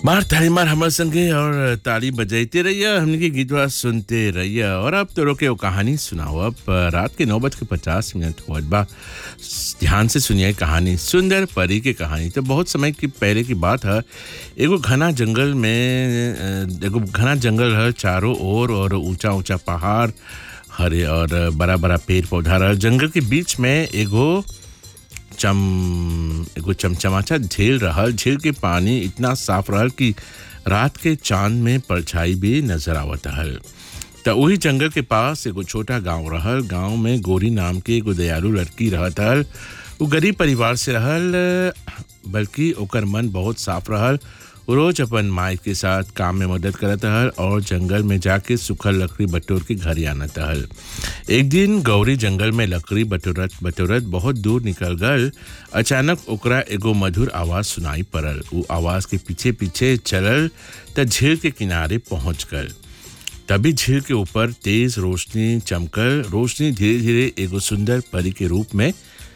मार ताली मार हमर संगे और ताली बजाते रहिए हमने की गीतवा सुनते रहिए और अब तो रोके वो कहानी सुनाओ अब रात के नौ बज के पचास मिनट हुआ बा ध्यान से सुनिए कहानी सुंदर परी की कहानी तो बहुत समय की पहले की बात है एगो घना जंगल में अ, एगो घना जंगल है चारों ओर और ऊंचा ऊंचा पहाड़ हरे और बड़ा बड़ा पेड़ पौधा रहा जंगल के बीच में एगो चम एगो चमचमाचा झील रहल झील के पानी इतना साफ रहल कि रात के चांद में परछाई भी नजर आवत रहल त वही जंगल के पास एगो छोटा गांव रहल गांव में गोरी नाम के एगो दयालु लड़की रहत रहल वो गरीब परिवार से रहल बल्कि ओकर मन बहुत साफ रहल वो रोज अपन माई के साथ काम में मदद करत रहल और जंगल में जाके सूखल लकड़ी बटोर के घर आनत रहल एक दिन गौरी जंगल में लकड़ी बटोरत बटोरत बहुत दूर निकल गल अचानक ओकरा एगो मधुर आवाज सुनाई पड़ल वो आवाज के पीछे पीछे चलल त झील के किनारे पहुंच गल तभी झील के ऊपर तेज रोशनी चमकल रोशनी धीरे धीरे एगो सुंदर परी के रूप में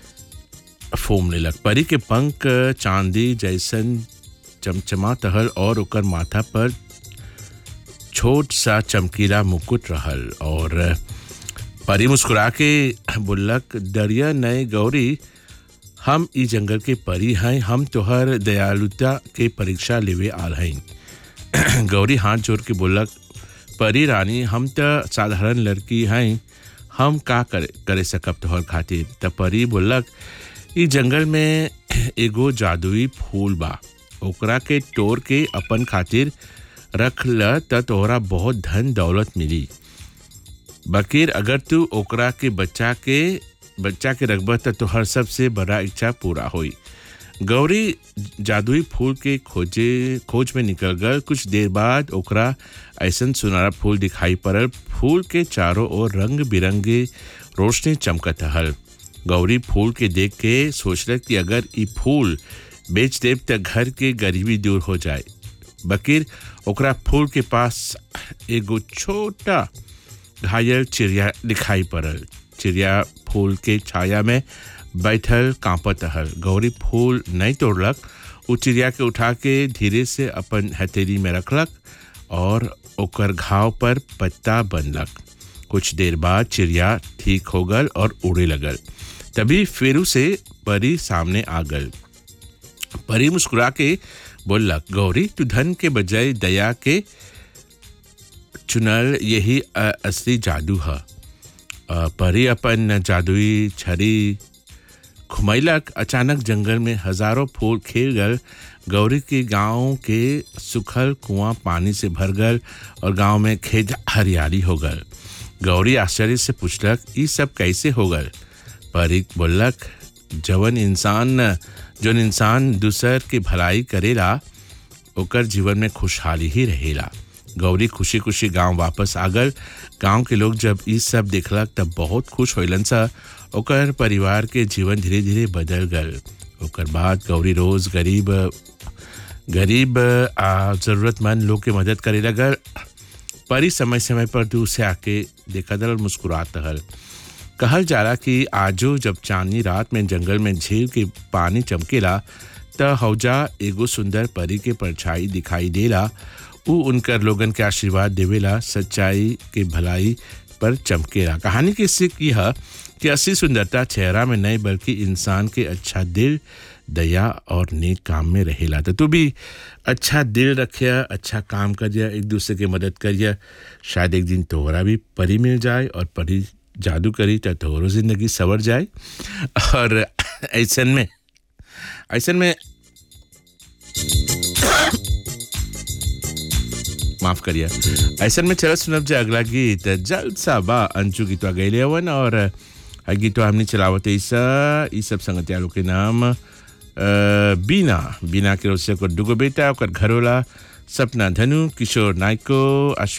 फोमने लग परी के पंख चांदी जैसन चमचमा तहल और ओकर माथा पर छोट सा चमकीला मुकुट रहल और परी मुस्कुरा के बोलक दरिया नए गौरी हम ई जंगल के परी हैं हम तोहर दयालुता के परीक्षा लेवे आल हैं गौरी हाथ जोड़ के बोलक परी रानी हम त साधारण लड़की हैं हम का करे करे सकब तोहर खातिर त परी बोलक ई जंगल में एगो जादुई फूल बा ओकरा के तोड़ के अपन खातिर रख ल त तोहरा बहुत धन दौलत मिली बकीर अगर तू ओकरा के बच्चा के बच्चा के रखब त तोहर सबसे बड़ा इच्छा पूरा होई गौरी जादुई फूल के खोजे खोज में निकल गल कुछ देर बाद ओकरा ऐसन सुनहरा फूल दिखाई पड़ल फूल के चारों ओर रंग बिरंगे रोशनी चमकत हल गौरी फूल के देख के सोचलक कि अगर ई फूल बेच देव त घर के गरीबी दूर हो जाए बकीर ओकरा फूल के पास एगो छोटा घायल चिड़िया दिखाई पड़ल चिड़िया फूल के छाया में बैठल कांपत हल गौरी फूल नहीं तोड़लक उ चिड़िया के उठा के धीरे से अपन हथेली में रखलक और ओकर घाव पर पत्ता बनलक कुछ देर बाद चिड़िया ठीक हो गल और उड़े लगल तभी फेरू से परी सामने आ गल परी मुस्कुरा के बोललक गौरी तू धन के बजाय दया के चुनल यही अ- असली जादू है अ, परी अपन जादुई छड़ी घुमैलक अचानक जंगल में हजारों फूल खिल गल गौरी के गांव के सुखल कुआं पानी से भर गल और गांव में खेत हरियाली हो गल गौरी आश्चर्य से पूछलक ई सब कैसे हो गल परी बोलक जवन इंसान जौन इंसान दूसर के भलाई करेला ओकर जीवन में खुशहाली ही रहेला गौरी खुशी खुशी गांव वापस आ गल गांव के लोग जब ई सब देखलक तब बहुत खुश होइलन सा ओकर परिवार के जीवन धीरे धीरे बदल गल ओकर बाद गौरी रोज गरीब गरीब आ जरूरतमंद लोग के मदद करे लगल परी समय समय पर दूर से आके देखा दल और मुस्कुरात हल कहल जाला कि आजो जब चांदनी रात में जंगल में झील के पानी चमकेला त हौजा एगो सुंदर परी के परछाई दिखाई देला उ उनकर लोगन के आशीर्वाद देवेला सच्चाई के भलाई पर चमकेला कहानी की सीख यह कि असली सुंदरता चेहरा में नहीं बल्कि इंसान के अच्छा दिल दया और नेक काम में रहेला तो तू भी अच्छा दिल रखिया अच्छा काम करिया एक दूसरे की मदद करिया शायद एक दिन तोहरा भी परी मिल जाए और परी जादू करी तो तोहरो जिंदगी सवर जाए और ऐसन में ऐसन में माफ करिए ऐसन में चल सुनब जे अगला गीत जल्द सा बा अंशु गीतवा गैले हवन और आ गीतवा हमने चलावत ईसा ई सब संगतिया लोग के नाम अ, बीना बीना के रोसे को दुगो बेटा ओकर घरोला सपना धनु किशोर नायको